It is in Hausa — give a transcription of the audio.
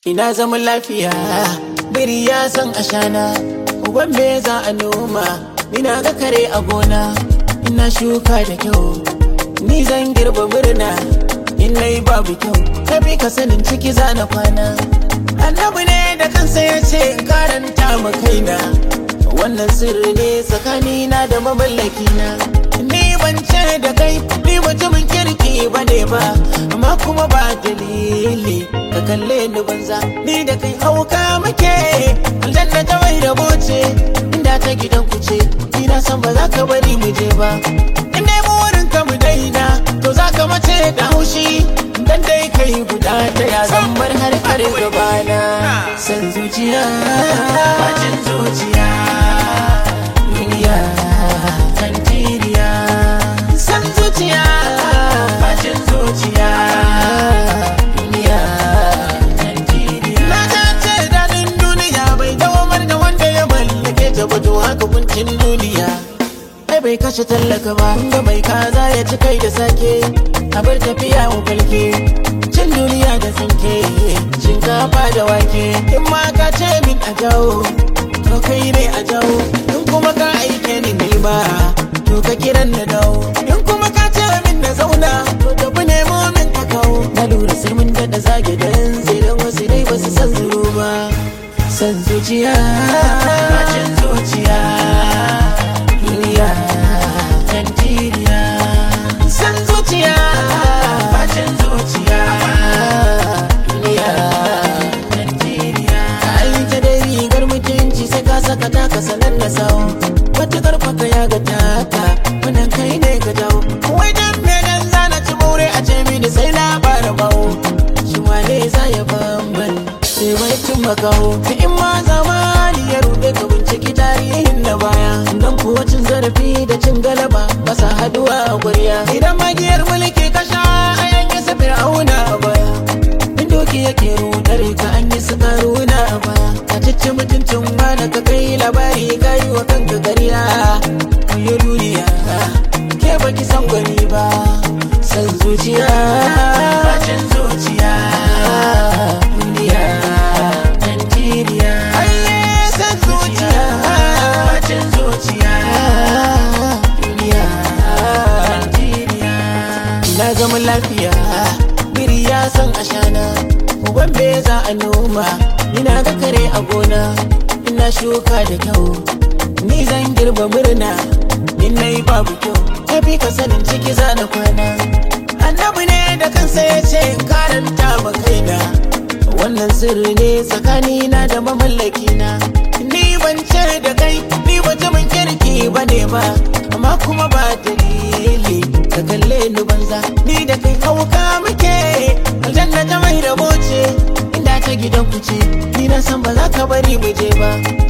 Ina zaman lafiya, biri ya san ashana, uban me za a noma, ina ga kare a gona, ina shuka da kyau, ni zan girba murna, in nayi babu kyau, tafi ka sanin ciki za na kwana. Annabi ne da kansa ya ce in karanta ma kaina, wannan sirri ne tsakanina da mamallakina. Ni ban ce da kai, ni mutumin kirki ba ne ba, amma kuma ba dalili. ka kalle ni banza ni da kai hauka muke aljanna ta mai rabo ce inda ta gidan ku ce ina san ba za ka bari mu je ba in dai burin ka mu daina to za ka mace da haushi dan dai kai guda ta ya zan bar har har gabana san zuciya bacin zuciya duniya tantiriya san zuciya bacin zuciya duniya Na ce daɗin duniya bai dawamar da wanda ya mallake ta ba to haka kuncin duniya. Ai bai kashe tallaka ba, ga mai kaza ya ci kai da sake, a bar tafiya mu falke. Cin duniya da tsinke, shinkafa da wake, in ma ka ce min a jawo, to kai ne a jawo, in kuma ka aike ni nema, to ka kiran na dawo, in kuma ka ce min na zauna, to tafi nemo min ka kawo. Na lura sai mun daɗa zage dan sai dan wasu dai ba su san zuru ba. San zuciya, bacin zuciya, duniya, tantiriya. San zuciya, bacin zuciya, duniya, tantiriya. Ai ta dai rigar mutunci sai ka saka taka sanar da sau. Wata karfaka ya ga taka, wannan kai ne ka jawo. Wai dan me dan zana ci more a ce mini sai na bara bawo. Shi wane za ya bamban sai wai cin makaho. Ta in ma zamani ya ruɗe ka binciki tarihin na baya. Dan kuwa cin zarafi da cin galaba ba sa haduwa a gwarya. Idan magiyar mulki ka sha a yanke sa fir'auna a baya. In doki yake rudar ka an yi su karuna a baya. Ka cici mutuncin wani ka kai labari ka yi wa kanka ƙarya. Kuyi duniya ke baki san gwani ba. San zuciya, bacin zuciya, duniya, tantiriya. Aiye san zuciya, bacin zuciya, duniya, tantiriya. Na zama lafiya, biri ya san ashana, uban me za a noma, ina ga kare a gona, ina shuka da kyau, ni zan girba murna, in nayi babu kyau, tafi ka sanin ciki za na kwana. Annabi ne da kansa ya ce in karanta ma kaina, wannan sirri ne tsakanina da mamallakina. Ni ban ce da kai, ni mutumin kirki ba ne ba, amma kuma ba dalili. Ka kalle ni banza, ni da kai hauka muke, aljanna ta mai rabo ce, inda ta gidan ku ce, ni na san ba za ka bari mu je ba.